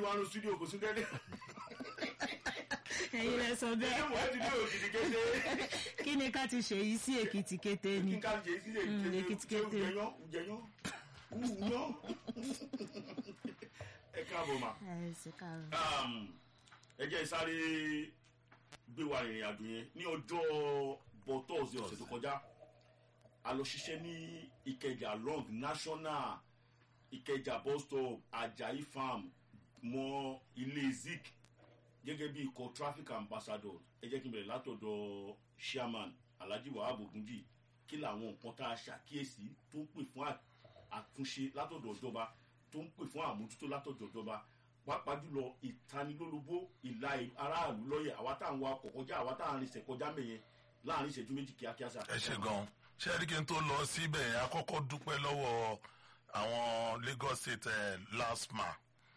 wà ní studio kò sí dẹ́dẹ́ ẹ̀yin lẹ sọ ṣé bẹ́ẹ̀ mo ti dé òkìtì kété kí ni ká ti ṣèyí sí èkìtì kété ni kí n ká ṣe sí Mm, Èkìtì kété. jẹyán jẹyán wúyán ẹ káàbọ̀ mà ẹ ṣe káàárọ̀. ẹ jẹ́ sáré gbé wa ìrìn àjò yẹn ní ọjọ́ bọ́tọ́ọ̀sì ọ̀sẹ̀ tó kọjá a lọ ṣiṣẹ́ ní ìkẹjà long national ìkẹjà bus stop ajayi farm mọ ilé zik gẹ́gẹ́ bí ikọ̀ traffic ambassador ẹ jẹ́ kí n bẹ̀rẹ̀ látọ̀dọ̀ chairman alhaji wahab ogunji kí làwọn nǹkan tá a ṣàkíyèsí tó ń pè fún à- àtúnṣe látọ̀dọ̀ ìjọba tó ń pè fún àmójútó látọ̀dọ̀ ìjọba pàápàá jùlọ ìtanilólobó ìlà aráàlú lọ́yẹ̀ àwa tá à ń wa ọkọ̀ kọjá àwa tá à ń rinṣẹ̀ kọjá mẹ́yẹn láàrin ìṣẹ́jú méjì kíákíá sà. ẹ ṣe gan ṣé ẹ rí kí n tó lọ síbẹ̀ yẹn akọ́kọ́ dúpẹ́ lọ́wọ́ àwọn lagos state eh, lasma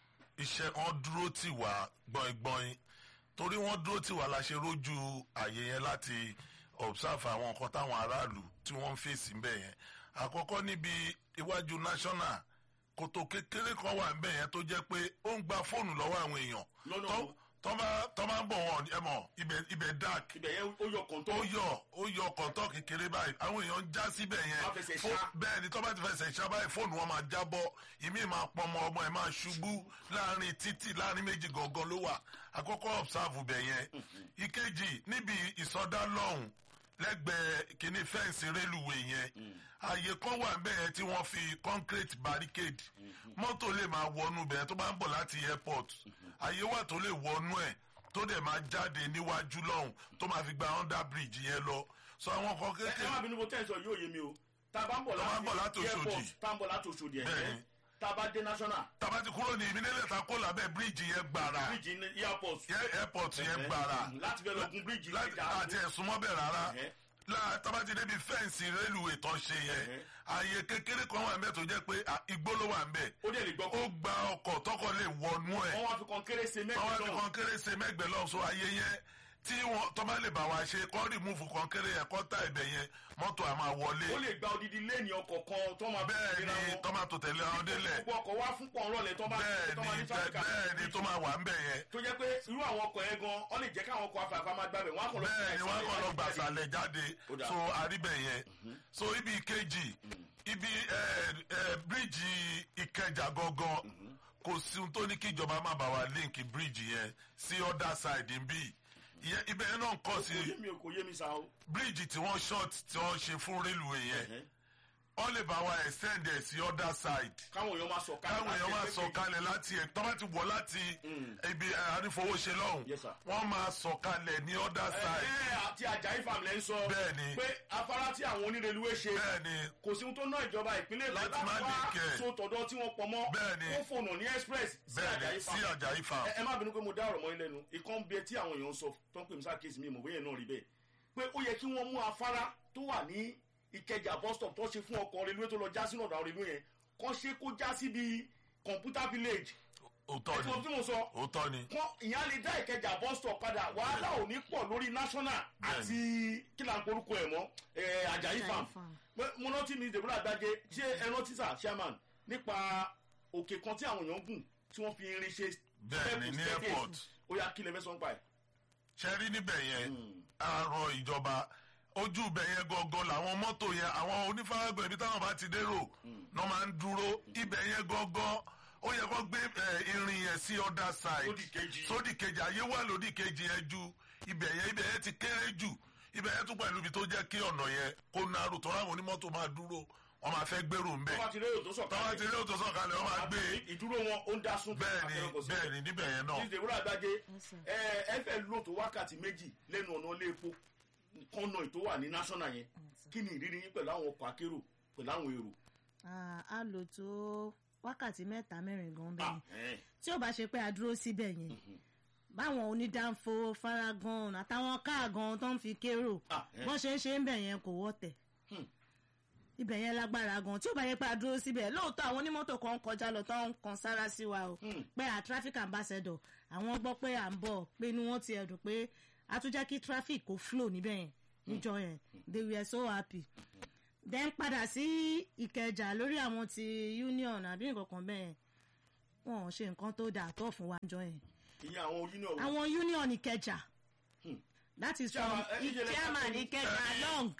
iṣẹ́ wọn dúró tì wá gbọ̀ngbọ̀n torí wọ́n dúró tì wá la ṣe rójú àyè yẹn láti observe àwọn nǹkan táwọn aráàlú tí wọ́n ń fèsì ńbẹ̀ yẹn àkọ́kọ́ níbi iwájú national kòtò kékeré kan wà ńbẹ̀ yẹn tó jẹ́ pé ó ń gba fóònù lọ́wọ́ àwọn èèyàn Lọ́nà tó- wo? tó bá- tó bá ń bọ̀ wọn ẹ mọ̀ ibẹ̀- ibẹ̀ dark ibẹ̀ yẹn ó yọ kọ̀ǹtọ́. ó yọ ó yọ kọ̀ǹtọ́ kékeré báyìí àwọn èèyàn ń já síbẹ̀ yẹn Wọ́n á fẹsẹ̀ Fó- ṣá. bẹ́ẹ̀ ni tó bá ti fẹsẹ̀ ṣá báyìí fóònù wọn máa jábọ́ ìmí máa pọnmọ ọmọ ẹ̀ máa ṣubú láàrin títì láàrin méjì gangan ló wà àkọ́kọ́ observe bẹ̀ yẹn ìkejì níbi ìsọdá lọ́hùn lẹ́gbẹ̀ẹ́ kìíní fẹ́ǹsì rélùwé yẹn ààyè kan wà bẹ́ẹ̀ yẹn tí wọ́n fi concrete barricade mọ́tò lè máa wọnú bẹ́ẹ̀ tó bá ń bọ̀ láti airport ààyè wà tó lè wọnú ẹ̀ tó dẹ̀ máa jáde níwájú lọ́hùn tó máa fi gba under bridge yẹn lọ so àwọn kan ẹ ẹ má kékeré bínú bó tẹ́ ẹ sọ yóò yé mi o tá a bá ń bọ̀ Tá a bá ń bọ̀ láti láti Òṣòdì. airport tá a ń bọ̀ láti Òṣòdì ẹ̀ Bẹ́ẹ̀ni. tá a bá dé national tabati kúrò ní ìmílẹ̀ ta kó lábẹ́ bridge yẹn gbàrà bridge ní airport yẹ airport yẹn gbàrà láti fẹ́ lọ gun bridge láti ìjà àti ẹ̀sùn mọ́bẹ̀ rárá Ẹ̀hẹ́. láà tabati débi fẹ́ǹsì rélùwé tó ṣe yẹn Ẹ̀hẹ́. ààyè kékeré kan wà ń bẹ̀ tó jẹ́ pé à, igbó ló wà ń bẹ̀ ó dẹ̀ lè gbọ́ ó kó gba ọkọ̀ tọkọ lè wọnú ẹ̀ wọ́n wá fi kan kéré se wọ́n wá mẹ́jọ fi náà kọ́ńkéré ṣe mẹ́gbẹ̀ẹ́ lọ́wọ́ so ààyè yẹn tí wọ́n tọ́ bá lè bá wa ṣe kọ́ rìmúfù kọ́ńkéré yẹn kọ́ tá ibẹ̀ yẹn mọ́tò àmà wọlé ó lè gba odidi léènì ọkọ̀ kan tó máa bẹ́ẹ̀ tẹ̀léra ni wọn. tọ́mátò tẹ̀lé àwọn délẹ̀ gbogbo ọkọ̀ wá fún pọ̀ ńlọ́lẹ̀ tó máa bẹ́ẹ̀ tó máa ní ni traffic bẹ́ẹ̀ ni tó máa wà ń bẹ̀ yẹn tó jẹ́ pé irú àwọn ọkọ̀ yẹn gan ọ lè jẹ́ káwọn ọkọ̀ afẹ́fẹ́ máa gbàbẹ̀ wọ́n á kọ̀ lọ bẹ́ẹ̀ ni wọ́n kọ́ lọ gbà sálẹ̀ sàlẹ̀ jáde Ó dáa. so àríbẹ̀ yẹn so ibi kejì ibi ẹ, ẹ, bíríìjì ìkẹjà gangan kò sí ohun tó ní kí ìjọba má bá wa líǹkì bíríìjì yẹn sí other side ń bí ìyẹn ibẹ̀ yẹn náà ń kọ́ sí kò yé mi o kò yé mi sa o. bíríìjì tí wọ́n short tí wọ́n ṣe fún rélùwé yẹn Ẹ̀hẹ́. wọ́n lè bá wa extend ẹ̀ sí other side káwọn èèyàn máa sọ káàkiri káwọn èèyàn máa sọ kalẹ̀ láti ẹ̀ tọ́ bá ti wọ̀ láti ibi àrífowóṣe lọ́hùn Yes, sir. wọ́n máa sọ kalẹ̀ ní other side ẹ àti ajayi farm lẹ́ ń sọ Bẹ́ẹ̀ni. pé afárá tí àwọn onírèlúwé ṣe bẹ́ẹ̀ni kò sí ohun tó ná ìjọba ìpínlẹ̀ Èkó Láti má wá lè kẹ̀. so tọ̀dọ̀ tí wọ́n pọ̀ mọ́ Bẹ́ẹ̀ni. ó fònà ní express sí bẹ́ẹ̀ni ajayi sí farm Àjàyí farm ẹ ẹ má bínú pé mo dá ọ̀rọ̀ mọ́ ilé nu ìkan ń bẹ tí àwọn èèyàn ń sọ tó ń pè mí sákèsì mi ìmọ̀ bóyá náà rí bẹ́ẹ̀ pé ó yẹ kí wọ́n mú afárá tó wà ní ìkẹjà bus stop tó ṣe fún ọkọ̀ reluwé tó lọ já sínú ọ̀dà reluwé yẹn kọ́ ṣe kó já síbi computer village òótọ́ ẹ̀fọ́ ni tí mo sọ òótọ́ ni kọ́ ìyá lè dá ìkẹjà bus stop padà wàhálà ò ní pọ̀ lórí national àti kí là ń porúkọ ẹ̀ mọ́ ẹ̀ Àjàyí farm farm. Pé mo rántí mi Deborah Gbájé ṣé ẹ rántí sà chairman nípa òkè kan tí àwọn èèyàn gùn tí wọ́n fi irin ṣe Bẹ́ẹ̀ni, ní staircase. airport. ó yá kí lè fẹ́ sọ ń pa ẹ̀. ṣe rí níbẹ̀ yẹn àárọ̀ ìjọba ojú ibẹ̀ yẹn gangan làwọn mọ́tò yẹn àwọn onífàgbọ̀n ibi táwọn bá ti dérò náà máa ń dúró ibẹ̀ yẹn gangan ó yẹ kó gbé ẹ, irin yẹn sí other side Sódì kejì. sódì kejì ayé wà lódì kejì yẹn ju ibẹ̀ yẹn ibẹ̀ yẹn ti kéré jù ibẹ̀ yẹn tún pẹ̀lú ibi tó jẹ́ kí ọ̀nà yẹn kó narò tó ráwọn onímọ́tò máa dúró wọ́n máa fẹ́ gbèrò ńbẹ̀ tó bá ti rérò tó tọ́wọ́ ti sọ̀kalẹ̀ rí òtò sọ̀kalẹ̀ wọ́n máa gbé ìdúró wọn ó ń dá sún bẹ́ẹ̀ni bẹ́ẹ̀ni níbẹ̀ yẹn náà ní Deborah Gbájé Yes, sir. ẹ ẹ fẹ́ lò tó wákàtí méjì lẹ́nu ọ̀nà ilé epo kọ́nà ètò wà ní national yẹn kí ni ìrírí yín pẹ̀lú àwọn ọkọ̀ akérò pẹ̀lú àwọn èrò. Ah, a lò tó wákàtí mẹ́ta mẹ́rin gan bẹ́ẹ̀ Ah, ni ẹ̀. tí ò bá ṣe pé a dúró síbẹ̀ yẹn báwọn onídàáfo faragan àtàwọn káàgan tó ń fi kérò Ah, eh. bọ́n ṣe ń ṣe ń bẹ̀ yẹn kò wọ́tẹ̀ Hmm. ibẹ̀ yẹn lágbára gan tí ò bá yẹ pé a dúró síbẹ̀ lóòótọ́ àwọn onímọ́tò kan kọjá lọ tó ń kan sára sí wa o Hmm. pé a traffic ambassador àwọn gbọ́ pé à ń bọ̀ pé inú wọn ti ẹ̀dùn pé a tún jẹ́ kí traffic kó flow níbẹ̀ yẹn níjọ yẹn they were so happy then padà sí ìkẹjà lórí àwọn ti union àbí nǹkan kan bẹ́ẹ̀ wọn ò ṣe nǹkan tó dáa tó fún wa jọ yẹn ìyẹn àwọn union wo? àwọn union ìkẹjà that is from Chairman, eh, ìjẹ́lẹ̀ chairman kápẹ́- ìkẹjà long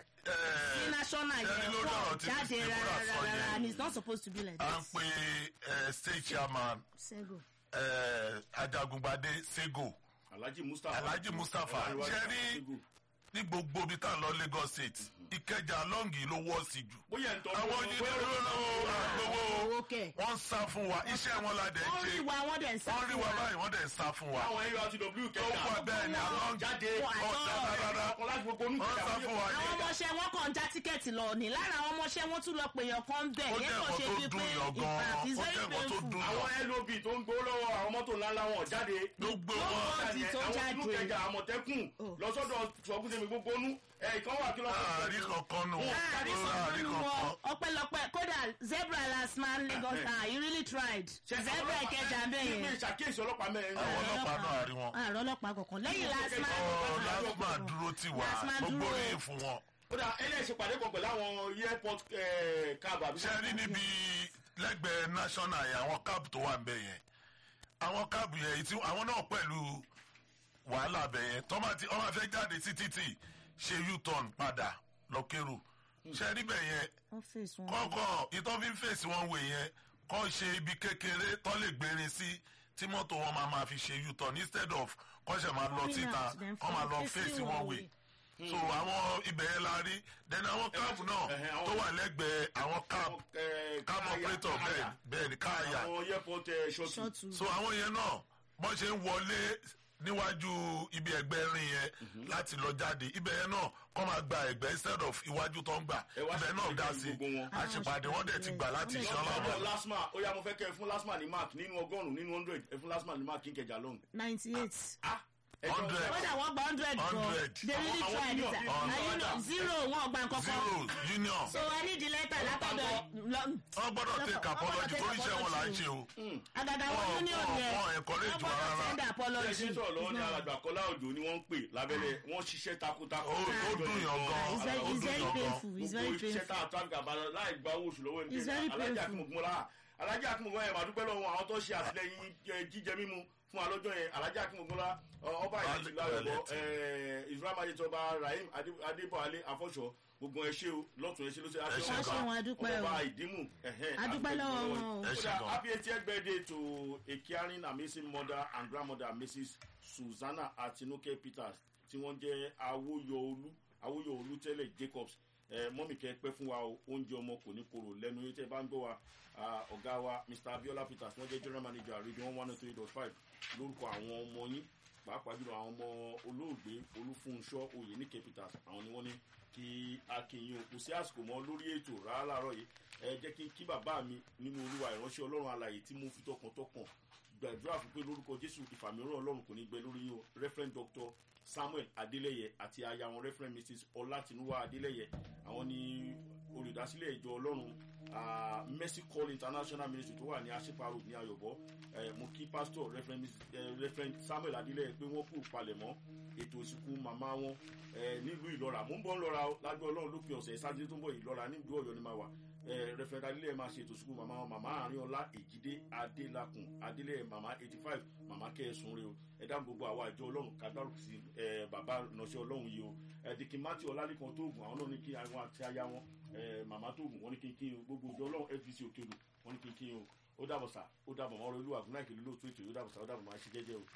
sí national ẹni yẹn lórí pọ̀ ọ̀rọ̀ tí jáde Deborah sọ rárá yẹn. and it's not supposed to be like à ń that. pe eh, state chairman sego eh, ajagungbade sego alhaji mustapha Alhaji Mustapha, Ọlárẹ̀wájú ṣe rí- Sego. ní gbogbo ibi tá a lọ lagos state ìkẹjà lọ́ngì ló wọ́ sí jù bóyá ń tọ́ àwọn yìí ló lọ́wọ́ àgbowó owó kẹ̀ wọ́n ń sá fún wa iṣẹ́ wọn la dẹ̀ ń wọ́n ṣe rí wa wọ́n dẹ̀ ń sá wọ́n rí fún wa wa báyìí wọ́n dẹ̀ ń sá fún wa àwọn urtw ó kẹta wà bẹ́ẹ̀ ni àwọn jáde Wọ́n àtọ́. ọ̀sẹ̀ rárá ọkọ̀ láti gbogbo onú wọ́n sá fún wa ní àwọn ọmọọṣẹ́ wọn kàn ń já tíkẹ́ẹ̀tì lọ ní lára àwọn ọmọọṣẹ́ wọn tún lọ pèèyàn kan bẹ̀ ó yẹn jẹ́ kàn nǹkan ṣe tó bíi dùn pé yàn gan ìfà is ó very jẹ́ nǹkan tó painful. dùn àwọn yàn lob tó ń gbó lọ́wọ́ àwọn mọ́tò ńláńlá wọn jáde gbogbo Wọ́n wọn kàn ti tó àwọn jáde. inú kẹjà àmọ̀tẹ́kùn Oh. lọ́sọ́dọ̀ sọ̀gùsẹ̀mí gbogbo onú ẹ̀ ìkan wà kí lọ́sọ̀ àárí kankan nù láàrin àárí sọ̀tún wọn kankan ọpẹ́lọpẹ́ kódà zebra last man lagos ah he really tried zebra ìkẹjà bẹ́ẹ̀ ní yẹn ìṣàkíyèsí ọlọ́pàá mẹ́rin àwọn ọlọ́pàá náà àárí wọn àrò ọlọ́pàá kankan lẹ́yìn last man ọ lásìmọ̀ dúró tì wá Last man gbogbo dúró. oríyìn fún wọn. ó dà ẹlẹ́sìn pàdé kan pẹ̀lú àwọn airport eh, cab àbí. ṣe rí níbi lẹ́gbẹ̀ẹ́ national yẹn àwọn cab tó wà ń bẹ̀ yẹn àwọn cab yẹn tí àwọn náà pẹ̀lú wàhálà bẹ̀ yẹn tọ́ máa ti ọmọ fẹ́ jáde sí títì ṣe u-turn padà lọ́kẹ́rù ṣe rí bẹ̀ yẹn ọ́fíìsì wọn kọ́kọ́ ìtọ́ fi ń fèsì wọn wè yẹn kọ́ ṣe ibi kékeré tọ́ lè gbérin sí tí mọ́tò wọn máa máa fi ṣe u-turn instead of kọ́ ṣe máa lọ Coming síta out, then kọ́ máa lọ facing fèsì one wọn wè way. so àwọn ibẹ̀ yẹn la rí then àwọn káàbù náà ẹ̀hẹ̀, àwọn- tó wà lẹ́gbẹ̀ẹ́ àwọn káàbù Eh, káàbù káyà- operator bẹ́ẹ̀ káyà. bẹ́ẹ̀ ni káàyà àwọn airport eh, shuttle. ṣọ́ọ̀tù so àwọn yẹn náà bọ́n ṣe ń wọlé níwájú ibi ẹgbẹ́ rin yẹn láti lọ jáde ibẹ̀ yẹn náà kọ́ máa gba ẹgbẹ́ instead of iwájú tó ń gbà Ẹ wá ibẹ̀ náà ṣèpàdé dá pẹ̀lú sí gbogbo wọn. àṣepàdé wọn dẹ̀ ti gbà láti Wọ́n lè ṣe ṣe ọlọ́run ọlọ́run lasma ó yá mo fẹ́ kẹ́ ẹ fún lasma ní mark nínú ọgọ́rùn-ún nínú hundred ẹ fún lasma ní mark kí n kẹjà lọ́hùn. ninety eight. ah ẹ jọ- Hundred. kódà wọ́n gba hundred gan Hundred. they really Àwọn- àwọn tried it union- and you know zero wọn gba nǹkan kan zero union so i need the letter látọ̀dọ̀ lọ- wọn gbọ́dọ̀ take apology torí iṣẹ́ wọn là ń ṣe o àgàgà Wọn- wọn union wọn- yẹn wọn encourage wọ́n wa gbọ́dọ̀ rárá. send bí ẹ apology ṣe ń sọ̀rọ̀ lọ́wọ́ ní No. alàgbà kọ́lá òjò ni wọ́n ń pè lábẹ́lẹ̀ wọ́n ṣiṣẹ́ takuntakun. ó ó dùn yàn gan it's very ó it's dùn very yàn gan painful it's very gbogbo iṣẹ́ tá painful a traffic àbálọ láì gba owó oṣù lọ́wọ́ It's very ẹnikẹ́ni alájà painful. akínmọ̀gbọ́n la alájà akínmọ̀gbọ́n yẹn màdúpẹ́ lọ́wọ́ àwọn tó ṣe àtìlẹyìn eh, jíjẹ mímu fún alọ́jọ́ yẹn alájà akínmọ̀gbọ́n la ọba ìlú ti láyọ̀bọ̀ israel majid ọba rahim Adé- adébọ̀wálé afọ́ṣọ́ gbogbo ẹ ṣé o lọ́tún ẹ ṣé ló ṣe Ẹ ṣé Wọ́n ṣe wọn, a dúpẹ́ o. ọba ìdímù ẹ̀hẹ́n, A dúpẹ́ lọ́wọ́ yín. wọn o. Ẹ ṣé Kódà, gan. happy 80th birthday to a caring amazing mother and grandmother mrs susanna atinuke peters tí wọ́n jẹ́ awóyọolú awóyọolú tẹ́lẹ̀ jacobs ẹ mọ́mì kẹ́ pẹ́ fún wa o oúnjẹ ọmọ kò ní korò lẹ́nu yín tẹ́ bá ń gbọ́ wa ah, ọ̀gá wa mr abiola peters wọ́n jẹ́ general manager radio one one three dot five lórúkọ àwọn ọmọ yín pàápàá jùlọ àwọn ọmọ olóògbé olúfúnṣọ́ oyèníkẹ́ peters àwọn ni wọ́n ní kí akínyìn o kò sí àsìkò mọ́ lórí ètò rárá láàárọ̀ yìí ẹ jẹ́ kí kí bàbá mi nínú olúwa ìránṣẹ́ ọlọ́run alàyè tí mo fi tọkàntọkàn gbàdúrà fún pé lórúkọ jésù ìfàmìíràn ọlọ́run kò ní gbẹ lórí yín o referent doctor samuel adeleye àti aya wọn referent mrs ọlátinúwá adeleye àwọn ni olùdásílẹ̀ ìjọ ọlọ́run ah, mercy call international ministry tó wà ní aṣípa road ní ayọ̀bọ eh, mo kí pastor referent, Mrs- eh, referent samuel adeleye pé wọ́n kú palẹ̀mọ́ ètò ìsìnkú màmá wọn eh, nílùú ìlọ́ra mò ń bọ́ ń lọ́ra o lágbó ọlọ́run lópin ọ̀sẹ̀ sátidé tó ń bọ̀ ìlọ́ra nílùú ọ̀yọ́ ni máa wà eh, referent adeleye máa ṣe ètò ìsìnkú màmá wọn màmá àárín ọlá èjìdé adélakùn adeleye màmá eighty five màmá kẹ́ẹ̀sùn rẹ o ẹ dáhùn gbogbo àwa ìjọ ọlọ́run kádàrú sí eh, bàbá ìránṣẹ́ ọlọ́run yìí o ẹ̀dìkì mátì ọlálẹ́kan tóògùn àwọn náà ní kí àwọn àti aya wọn eh, màmá tóògùn wọn ní kí n kí n gbogbo ìjọ ọlọ́run fbc òkèlú wọn ní kí n kí n o ó dàbọ̀ sà ó dàbọ̀ mọ́ ọ̀rọ̀ olú àgùnà ìkèlú lóòótọ́ ètò yóò dàbọ̀ sà ó dàbọ̀ máa ṣe jẹ́jẹ́ o.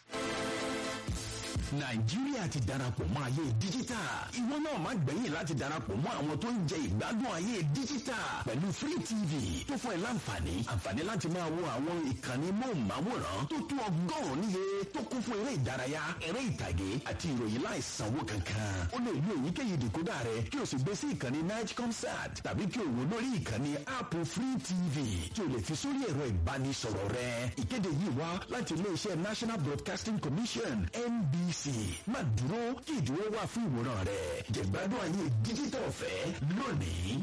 nàìjíríà ti darapọ̀ mọ́ ayé díjítà ìwọ náà má gbẹ̀yìn láti darapọ̀ mọ́ àwọn tó ń jẹ ìgbádùn ayé díjítà pẹ̀lú free tv tó fún ẹ láǹfààní àǹfààní láti máa wo àwọn ìkànnì móhùnmáwòrán tó tó ọgọ́rùn-ún níye tó kún fún eré ìdárayá eré ìtàgé àti ìròyìn láìsanwó kankan ó lè lo èyíkéyìí dìkódà rẹ kí o sì gbé sí ìkànnì night concert tàbí kí o wò lórí ìkànnì app free tv tí o lè fi sórí ẹ̀rọ ìbánisọ̀rọ̀ rẹ ìkéde yìí wá láti iléeṣẹ́ national broadcasting commission nbc má dúró kí ìdúró wà fún ìwòran rẹ jẹ̀gbádùn ayé díjítà ọ̀fẹ́ lónìí.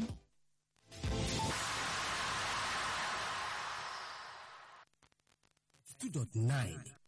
two dot nine